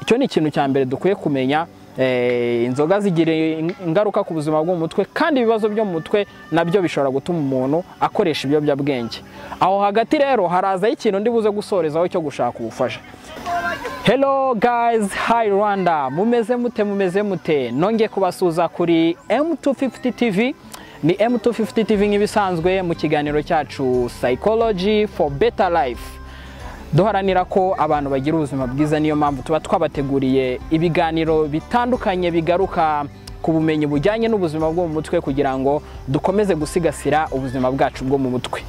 icyo ni ikintu cya mbere dukwiye kumenya inzoga zigira ingaruka ku buzima bwo mu mutwe kandi ibibazo byo mu mutwe nabyo bishobora gutuma umuntu akoresha ibiyobyabwenge aho hagati rero harazaho ikintu ndi buze gusorezaho cyo gushaka ubufasha Hello guys, hi Rwanda. Mumeze mute mumeze mute. Nonge kubasuza kuri M250 TV. Ni M250 TV nk'ibisanzwe mu kiganiro cyacu Psychology for Better Life. Duharanira ko abantu bagira ubuzima bwiza niyo mpamvu tuba twabateguriye ibiganiro bitandukanye bigaruka ku bumenyi bujyanye n'ubuzima bwo mu mutwe kugira ngo dukomeze gusigasira ubuzima bwacu bwo mu mutwe.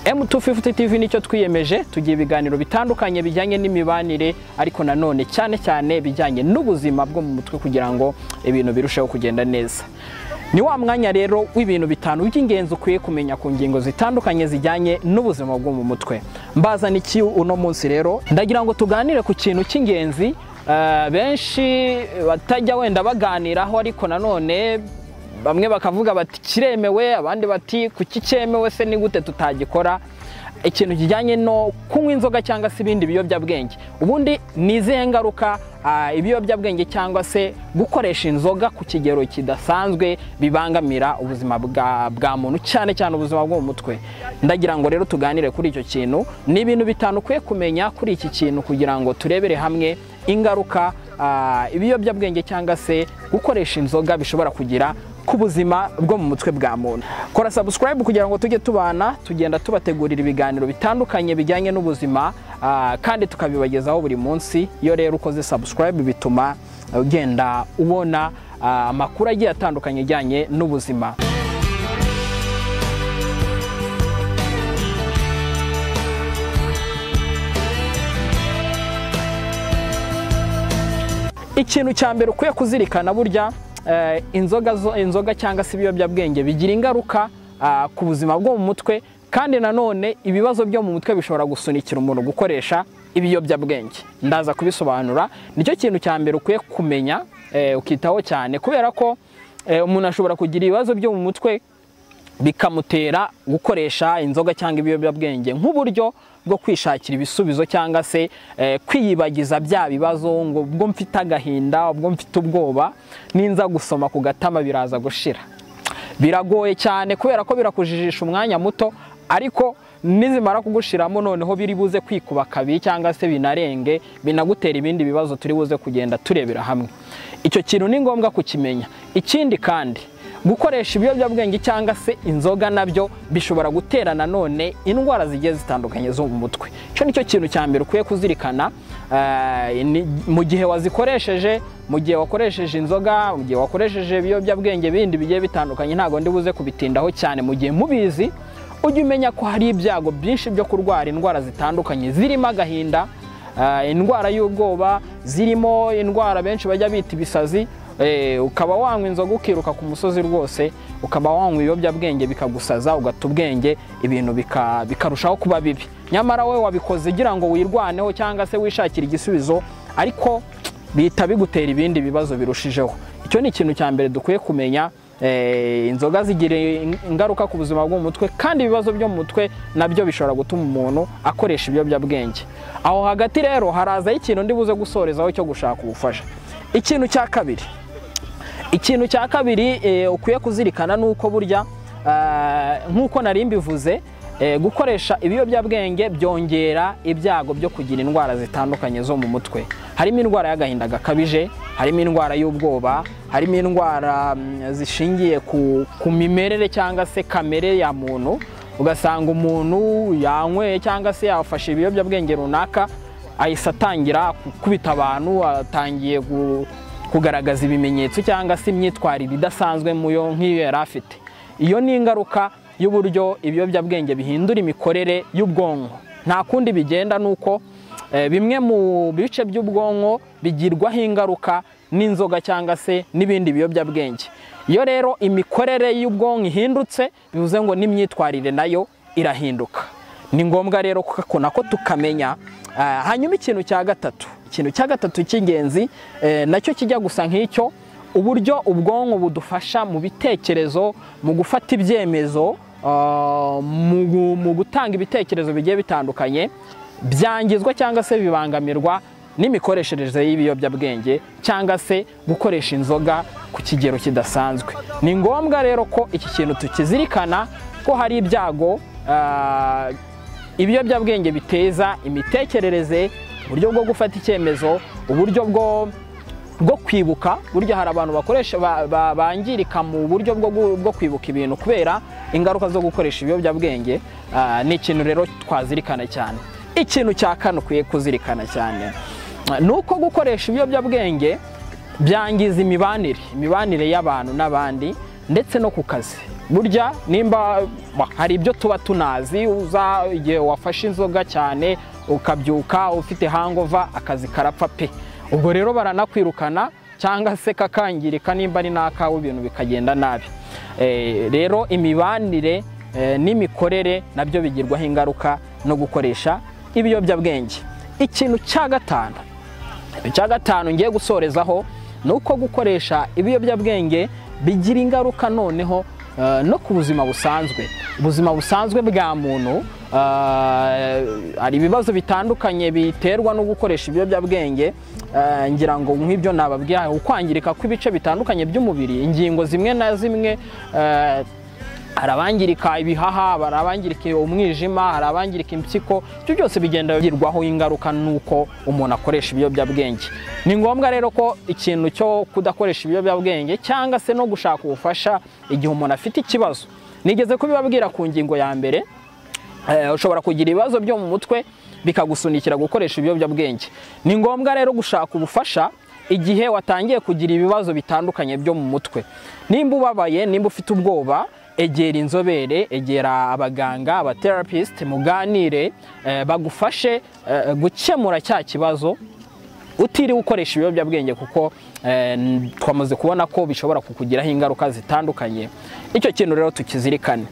M250 TV nicyo twiyemeje tugiye ibiganiro bitandukanye bijyanye n'imibanire ariko nanone cyane cyane bijyanye n'ubuzima bwo mu mutwe kugira ngo ibintu birusheho kugenda neza ni wa mwanya rero w'ibintu bitanu by'ingenzi ukwiye kumenya ku ngingo zitandukanye zijyanye n'ubuzima bwo mu mutwe mbazana iki uno munsi rero ndagira ngo tuganire ku kintu cy'ingenzi benshi batajya wenda baganiraho ariko nanone bamwe bakavuga bati kiremewe abandi bati kuki cyemewe se ni gute tutagikora ikintu kijyanye no kunywa inzoga cyangwa se ibindi biyobyabwenge ubundi ni izihe ngaruka ibiyobyabwenge cyangwa se gukoresha inzoga ku kigero kidasanzwe bibangamira ubuzima bwa muntu cyane cyane ubuzima bwo mu mutwe ndagira ngo rero tuganire kuri icyo kintu ni ibintu bitanu ukwiye kumenya kuri iki kintu kugira ngo turebere hamwe ingaruka ibiyobyabwenge cyangwa se gukoresha inzoga bishobora kugira ku buzima bwo mu mutwe bwa muntu kora subscribe kugira ngo tujye tubana tugenda tubategurira ibiganiro bitandukanye bijyanye n'ubuzima kandi tukabibagezaho buri munsi iyo rero ukoze subscribe bituma ugenda ubona amakuru agiye atandukanye ajyanye n'ubuzima ikintu cya mbere ukwiye kuzirikana burya inzoga cyangwa se ibiyobyabwenge bigira ingaruka ku buzima bwo mu mutwe kandi nanone ibibazo byo mu mutwe bishobora gusunikira umuntu gukoresha ibiyobyabwenge ndaza kubisobanura nicyo kintu cya mbere ukwiye kumenya ukitaho cyane kubera ko umuntu ashobora kugira ibibazo byo mu mutwe bikamutera gukoresha inzoga cyangwa ibiyobyabwenge nk'uburyo bwo kwishakira ibisubizo cyangwa se kwiyibagiza bya bibazo ngo ubwo mfite agahinda ubwo mfite ubwoba ninza gusoma ku gatama biraza gushira biragoye cyane kubera ko birakujijisha umwanya muto ariko nizimara kugushiramo noneho biri buze kwikuba kabiri cyangwa se binarenge binagutera ibindi bibazo turi buze kugenda turebera hamwe icyo kintu ni ngombwa kukimenya ikindi kandi gukoresha ibiyobyabwenge cyangwa se inzoga nabyo bishobora gutera nanone indwara zigiye zitandukanye zo mu mutwe icyo nicyo kintu cya mbere ukwiye kuzirikana mu gihe wazikoresheje mu gihe wakoresheje inzoga mu gihe wakoresheje ibiyobyabwenge bindi bigiye bitandukanye ntabwo ndi buze kubitindaho cyane mu gihe mubizi ujye umenya ko hari ibyago byinshi byo kurwara indwara zitandukanye zirimo agahinda indwara y'ubwoba zirimo indwara benshi bajya bita ibisazi ukaba wanywa inzoga ukiruka ku musozi rwose ukaba wanywa ibiyobyabwenge bikagusaza ugata ubwenge ibintu bikarushaho kuba bibi nyamara we wabikoze ugira ngo wirwaneho cyangwa se wishakire igisubizo ariko bihita bigutera ibindi bibazo birushijeho icyo ni ikintu cya mbere dukwiye kumenya inzoga zigira ingaruka ku buzima bwo mu mutwe kandi ibibazo byo mu mutwe nabyo bishobora gutuma umuntu akoresha ibiyobyabwenge aho hagati rero harazaho ikintu ndi buze gusorezaho cyo gushaka ubufasha ikintu cya kabiri ikintu cya kabiri ukwiye kuzirikana ni uko burya nk'uko nari mbivuze gukoresha ibiyobyabwenge byongera ibyago byo kugira indwara zitandukanye zo mu mutwe harimo indwara y'agahinda gakabije harimo indwara y'ubwoba harimo indwara zishingiye ku mimerere cyangwa se kamere ya muntu ugasanga umuntu yanyweye cyangwa se yafashe ibiyobyabwenge runaka ahise atangira gukubita abantu atangiye kugaragaza ibimenyetso cyangwa se imyitwarire idasanzwe muyo nk'iyo yari afite iyo ni ingaruka y'uburyo ibiyobyabwenge bihindura imikorere y'ubwonko nta kundi bigenda ni uko bimwe mu bice by'ubwonko bigirwaho ingaruka n'inzoga cyangwa se n'ibindi biyobyabwenge iyo rero imikorere y'ubwonko ihindutse bivuze ngo n'imyitwarire nayo irahinduka ni ngombwa rero ko nako tukamenya hanyuma ikintu cya gatatu ikintu cya gatatu cy'ingenzi nacyo kijya gusa nk'icyo uburyo ubwonko budufasha mu bitekerezo mu gufata ibyemezo mu gutanga ibitekerezo bigiye bitandukanye byangizwa cyangwa se bibangamirwa n'imikoreshereze y'ibiyobyabwenge cyangwa se gukoresha inzoga ku kigero kidasanzwe ni ngombwa rero ko iki kintu tukizirikana ko hari ibyago ah, ibiyobyabwenge biteza imitekerereze uburyo bwo gufata icyemezo uburyo bwo bwo kwibuka burya hari abantu bakoresha ba- ba- bangirika mu buryo bwo gu- bwo kwibuka ibintu kubera ingaruka zo gukoresha ibiyobyabwenge ah, ni ikintu rero twazirikana cyane ikintu cya kane ukwiye kuzirikana cyane ah, ni uko gukoresha ibiyobyabwenge byangiza imibanire imibanire y'abantu n'abandi ndetse no ku kazi burya nimba ba- hari ibyo tuba tunazi uza igihe wafashe inzoga cyane ukabyuka ufite hangova akazi karapfa pe ubwo rero baranakwirukana cyangwa se kakangirika nimba ari n'akawe ibintu bikagenda nabi Eh, rero imibanire eh, n'imikorere nabyo bigirwaho ingaruka no gukoresha ibiyobyabwenge ikintu cya gatanu icya gatanu ngiye gusorezaho ni uko gukoresha ibiyobyabwenge bigira ingaruka noneho eh, no ku buzima busanzwe ubuzima busanzwe bwa muntu eh, hari ibibazo bitandukanye biterwa no gukoresha ibiyobyabwenge eh, ngira ngo nk'ibyo nababwiye ukwangirika kw'ibice bitandukanye by'umubiri ingingo zimwe na zimwe eh, hari abangirika ibihaha hari abangirika umwijima hari abangirika impyiko ibyo byose bigenda bigirwaho ingaruka n'uko umuntu akoresha ibiyobyabwenge ni ngombwa rero ko ikintu cyo kudakoresha ibiyobyabwenge cyangwa se no gushaka ubufasha igihe umuntu afite ikibazo nigeze kubibabwira ku ngingo ya mbere Eh, ushobora kugira ibibazo byo mu mutwe bikagusunikira gukoresha ibiyobyabwenge ni ngombwa rero gushaka ubufasha igihe watangiye kugira ibibazo bitandukanye byo mu mutwe nimba ubabaye nimba ufite ubwoba egera inzobere egera abaganga abaterapisite muganire eh, bagufashe eh, gukemura cya kibazo utiriwe ukoresha ibiyobyabwenge kuko eh, twamaze kubona ko bishobora kukugiraho ingaruka zitandukanye icyo kintu rero tukizirikane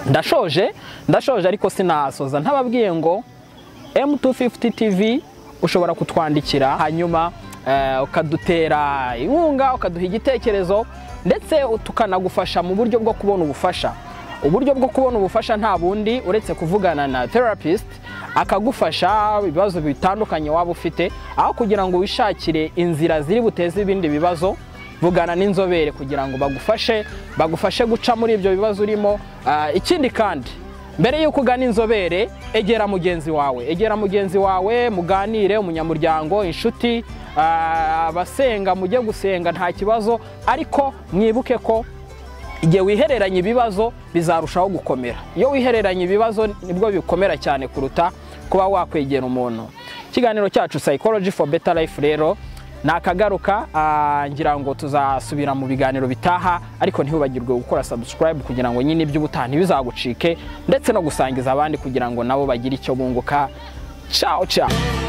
ndashoje ndashoje ariko sinasoza ntababwiye ngo M250 TV ushobora kutwandikira hanyuma eh, ukadutera inkunga ukaduha igitekerezo ndetse tukanagufasha mu buryo bwo kubona ubufasha uburyo bwo kubona ubufasha nta bundi uretse kuvugana na therapist akagufasha ibibazo bitandukanye waba ufite aho kugira ngo wishakire inzira ziri buteze ibindi bibazo vugana n'inzobere kugira ngo bagufashe bagufashe guca muri ibyo bibazo urimo Ah, ikindi kandi mbere y'uko ugana inzobere egera mugenzi wawe egera mugenzi wawe muganire umunyamuryango inshuti ah, abasenga mujye gusenga nta kibazo ariko mwibuke ko igihe wihereranye ibibazo bizarushaho gukomera iyo wihereranye ibibazo nibwo bikomera cyane kuruta kuba wakwegera umuntu ikiganiro cyacu psychology for better life rero nakagaruka ah, ngira ngo tuzasubira mu biganiro bitaha ariko ntihubagirwe gukora subscribe kugira ngo nyine iby'ubutaha bizagucike ndetse no gusangiza abandi kugira ngo nabo bagire icyo bunguka ciao ciao